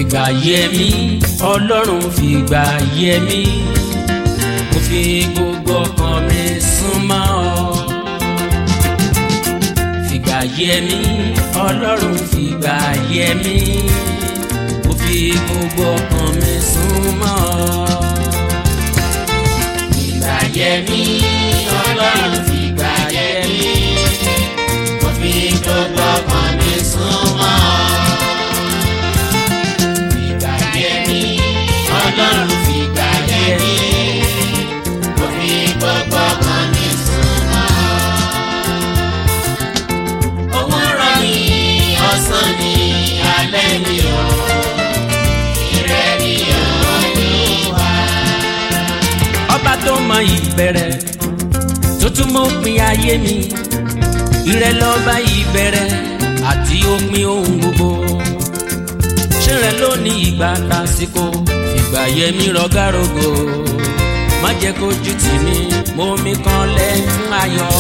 fìgbà yẹ mí ọlọ́run fìgbà yẹ mí mo fi gbogbo ọkàn mi súnmọ́ ọ fìgbà yẹ mí ọlọ́run fìgbà yẹ mí mo fi gbogbo ọkàn mi súnmọ́ ọ fìgbà yẹ mí ọlọ́run fìgbà yẹ mí mo fi gbogbo ọkàn mi súnmọ́ ọ fìgbà yẹ mí ọlọ́run fìgbà yẹ mí mo fi gbogbo ọkàn mi súnmọ́ ọ òwúrọ̀ ni ọ̀sán ni alẹ́ ni o ìrẹ́ ni Olúwa. ọba tó mọ ìbẹ̀rẹ̀ tó tún mọ òpin ayé mi ìrẹ́ lọ́ba ìbẹ̀rẹ̀ àti òpin ohun gbogbo ṣé rẹ ló ní ìgbà tásìkò fìgbà yẹmí rọgárògò má jẹ́ kójú tì mí mo mi kan lẹ́kún ayọ̀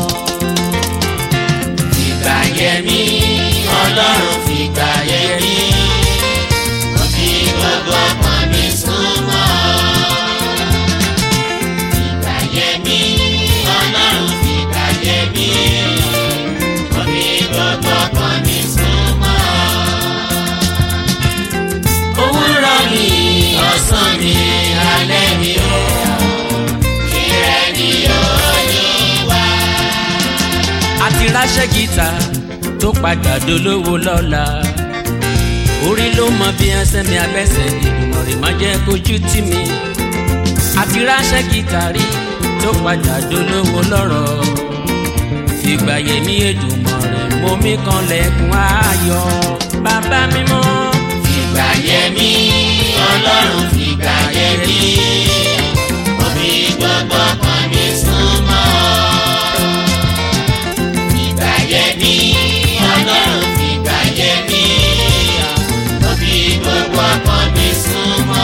fìgbà yẹmí ọlọ́run fìgbà yẹmí mo fi gbogbo ọkàn mi súnmọ́ fìgbà yẹmí ọlọ́run fìgbà yẹmí mo fi gbogbo ọkàn mi súnmọ́ òwúrọ̀ mi ọ̀sán mi alẹ́ mi o ìrẹ́ ni Olúwa. àti ráṣẹ́ gíta tó padà dolówó lọ́la orí ló mọ bí ẹsẹ̀ mi abẹ́sẹ̀ ìgbìmọ̀ rẹ̀ má jẹ́ kójú tì mí àti ráṣẹ́ gíta rí tó padà dolówó lọ́rọ̀ fìgbà yẹmí Èdùmàrè rẹ̀ mọ́ mi kan lẹ́kùn ayọ̀ bàbá mímọ́ fìgbà yẹ mí ọlọ́run fìgbà yẹ mí mo fi gbogbo ọkàn mi súnmọ́ fìgbà yẹ mí ọlọ́run fìgbà yẹ mí mo fi gbogbo ọkàn mi súnmọ́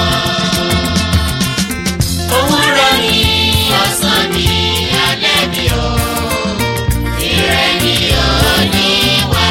òwúrọ̀ mi ọ̀sán mi alẹ́ mi o ìrẹ́ ni Olúwa.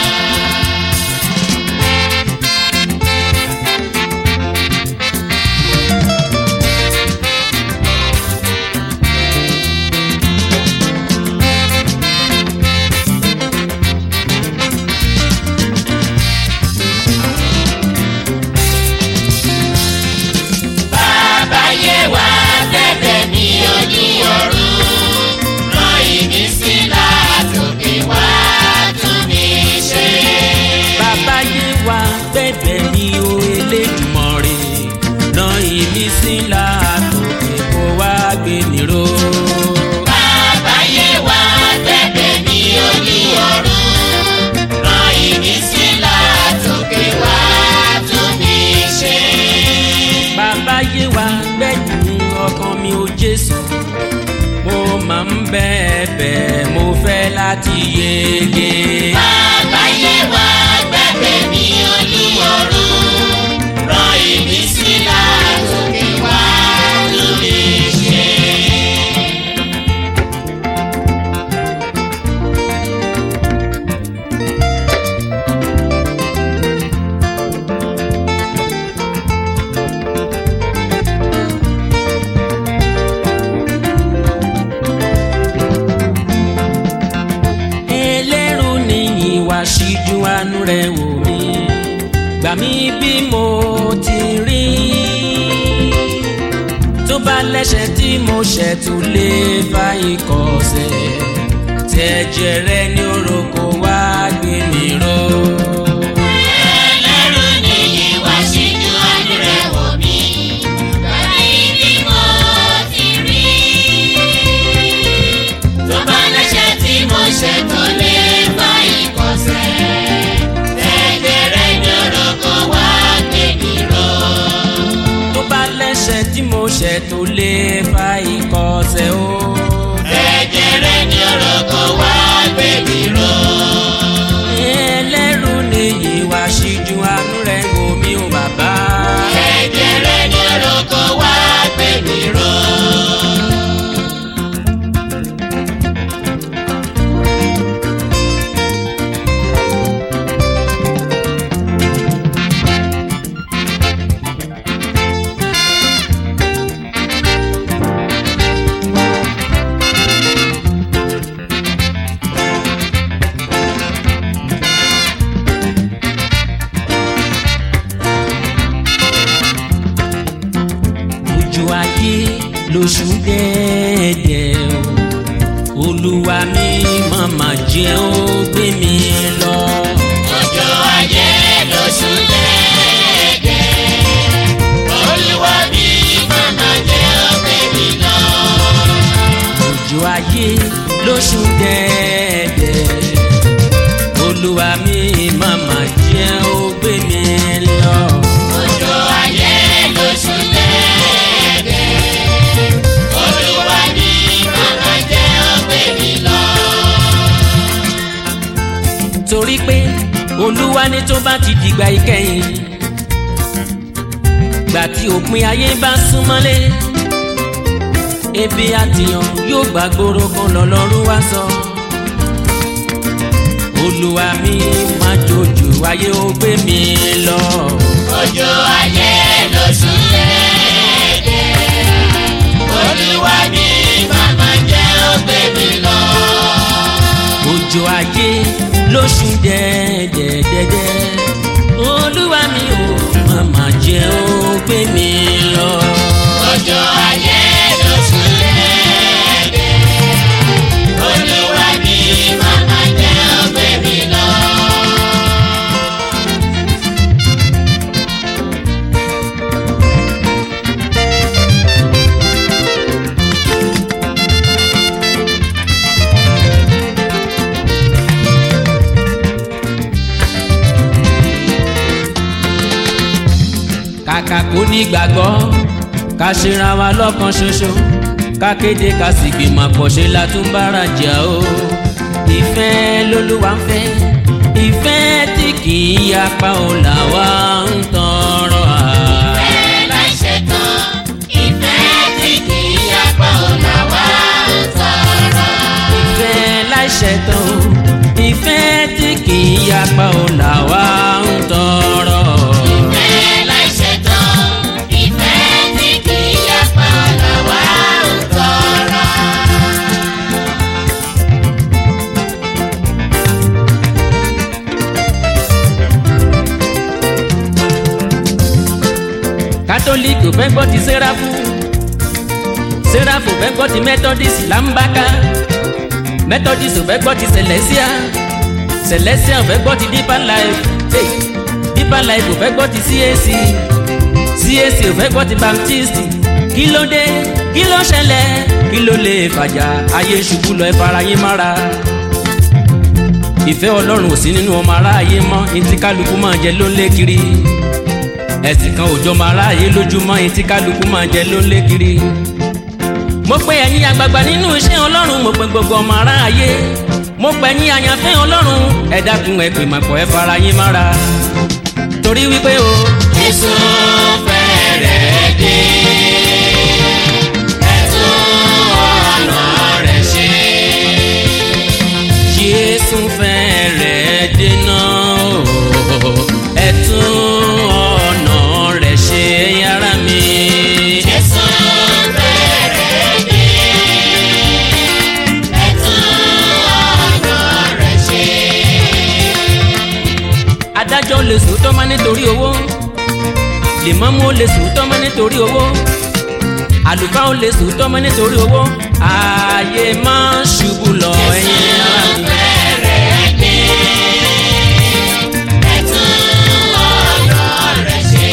Bàbá yé wa bẹ̀bẹ̀ ní ojú ọ̀run, rán ìmísí látòkè wá tún mi ṣe. bàbá yé wa bẹ̀bẹ̀ ní o Elédùmarè rán ìmísí látòkè kó wá gbé mi ró. Bàbá yé wa bẹ̀bẹ̀ ní ojú ọ̀run, rán ìmísí látòkè wá tún mi ṣe. bàbá yé wa gbẹ̀yìn ọkàn mi ò Jésù mo máa ń bẹ̀bẹ̀ mo fẹ́ láti yege. Bàbá yé wa bẹ̀bẹ̀ ní ojú ọ̀run, rán ìmísí látòkè wá tún mi ṣe. ẹlẹ́rù ni ìwà síjú àánú rẹ̀ wò mí gbà mí bí mo ti rí tó bá lẹ́sẹ̀ tí mo ṣẹ̀ tó lè fa ìkọ̀sẹ̀ tẹ̀jẹ̀ rẹ ní orúkọ wá gbé mi ró. Ẹlẹ́rù ni ìwà síjú àánú rẹ̀ wò mí, gbà mí bí mo ti rí. Tó bá lẹ́sẹ̀ tí mo ṣẹ̀ tó lè fa ìkọ̀sẹ̀, ẹ̀jẹ̀ rẹ̀ ní orúkọ wá gbé mi ró. tó bá lẹ́sẹ̀ tí mo ṣẹ̀ tó lè fa ìkọ̀sẹ̀ o. Ẹ̀jẹ̀ rẹ̀ ní orúkọ wá gbé mi ró. ẹlẹ́rù ni ìwà síjú àánú rẹ̀ wò mí o bàbá. Ẹ̀jẹ̀ rẹ̀ ní orúkọ wá gbé mi ró. lóṣù dẹ́ẹ̀dẹ́ o olúwa mi màmá jẹ́ ó gbé mi lọ. Ọjọ́ ayé lóṣù dẹ́ẹ̀dẹ́. Olúwa mi màmá jẹ́ ọ̀gbẹ́ mi lọ. òjò ayé lóṣù dẹ́ẹ̀dẹ́ olúwa mi màmá jẹ́ ó gbé mi lọ. Ọjọ́ ayé lóṣù dẹ́ẹ̀dẹ́. Olúwa mi màmá jẹ́ ọ̀gbẹ́ mi lọ. torí pé olúwa ní tó bá ti dìgbà ìkẹyìn gbà tí òpin ayé bá súnmọ́lé ebi àtìyàn yóò gbàgbóró kan lọ́lọ́run wá sọ olúwa mi má jòjò ayé ó gbé mi lọ Ọjọ́ ayé lóṣù dẹ́ẹ̀dẹ́. Olúwa mi màmá jẹ́ ọ̀gbẹ́ mi lọ. òjò ayé lóṣù dẹ́ẹ̀dẹ́dẹ́dẹ́ olúwa mi ò màmá jẹ́ ó gbé mi lọ. Ọjọ́ ayé lóṣù dẹ́ẹ̀dẹ́. Olúwa mi màmá jẹ́ ọ̀gbẹ́ mi lọ. kàkà kó ní gbàgbọ́ ká ṣera wa lọ́kan ṣoṣo ká kéde ká sì gbìmọ̀ pọ̀ ṣe la tún bára jà o ìfẹ́ lolúwa ń fẹ́ ìfẹ́ tí kì í yapa ò là wá ń tọrọ à. Ìfẹ́ láì ṣetán, ìfẹ́ tí kì í yapa ò là wá ń tọrọ. ìfẹ́ láìṣẹ̀tàn o ìfẹ́ tí kì í yapa ò là wá ń tọrọ. Ìfẹ́ láì ṣetán, ìfẹ́ tí kì í yapa ò là wá ń tọrọ. kátólíìkì ò fẹ́ gbọ́ ti sẹ́ráfù sẹ́ráfù ò fẹ́ gbọ́ ti methodist lambaka methodist ò fẹ́ gbọ́ ti celestia celestia ò fẹ́ gbọ́ ti deeper life hey, deeper life ò fẹ́ gbọ́ ti cac cac ò fẹ́ gbọ́ ti baptist kí ló dé kí ló ṣẹlẹ̀ kí ló lè fàjà ayé ṣubú lọ ẹ fara yín mára ìfẹ́ ọlọ́run ò sí nínú ọmọ aráyé mọ́ etí kálukú máa jẹ ló ń lé kiri ẹ̀sìn kan òjò máa ráàyè lójúmọ́ etí kálukú máa jẹ ló ń lé kiri. mo pe ẹ̀yin àgbààgbà nínú iṣẹ́ ọlọ́run mo pe gbogbo ọmọ aráàyè mo pe ẹ̀yin àyànfẹ́ ọlọ́run ẹ dákun ẹ pè màpọ̀ ẹ fara yín mára. torí wípé o Jésù fẹ́rẹ̀ dé. Ẹ tún ọ̀nà rẹ̀ ṣe. jésù fẹ́rẹ̀ dènà o ẹ tún ọ̀nà rẹ̀ ṣe yàrá mi. Jésù fẹ́rẹ̀ dé. Ẹ tún ọ̀nà rẹ̀ ṣe. adájọ́ lè sòótọ́ má nítorí owó lèmọ́mú lè sòótọ́ má nítorí owó àlùfáà lè sòótọ́ má nítorí owó ààyè máa ń ṣubú lọ ẹ̀yìn ara mi. Fẹ́rẹ̀ dé. Ẹ tún ọ̀nà rẹ̀ ṣe.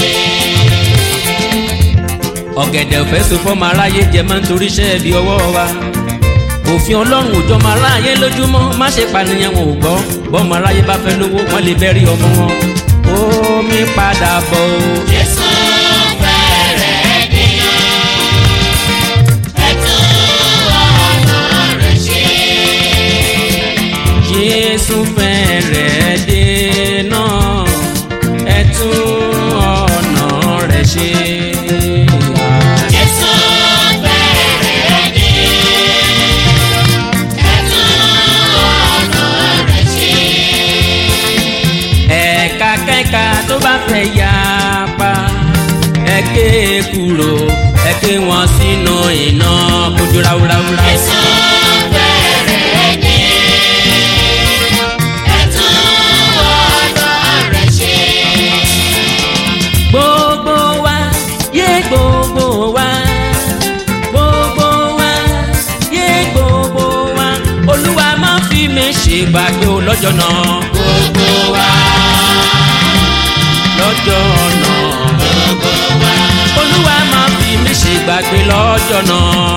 ọ̀gẹ̀dẹ̀ òfẹ́ so fọ́mọ aráyé jẹ máa ń torí iṣẹ́ ibi ọwọ́ wa òfin ọlọ́run òjò máa ráyé lójúmọ́ má ṣe pànìyàn wọn ò gbọ́ bọ́mọ aráyé bá fẹ́ lówó wọ́n lè bẹ́rí ọmọ wọn omi padà bọ̀ o. Jésù fẹ́rẹ̀ dé. Ẹ tún ọ̀nà rẹ̀ ṣe. jésù fẹ́rẹ̀ dé náà ẹ tún ọ̀nà rẹ̀ ṣe. Jésù fẹ́rẹ̀ dé. Ẹ tún ọ̀nà rẹ̀ ṣe. ẹ̀ka kẹ́ka tó bá fẹ́ yá pa ẹ ké kúrò ẹ ké wọn sínú iná kojú ráúráúrá. Jésù fẹ́rẹ̀ dé. Ẹ tún ọ̀nà rẹ̀ ṣe. gbogbo wa yé gbogbo wa gbogbo gbàgbé o lọ́jọ́ náà gbogbo wa lọ́jọ́ náà gbogbo wa olúwa máa fi mí ṣe gbàgbé lọ́jọ́ náà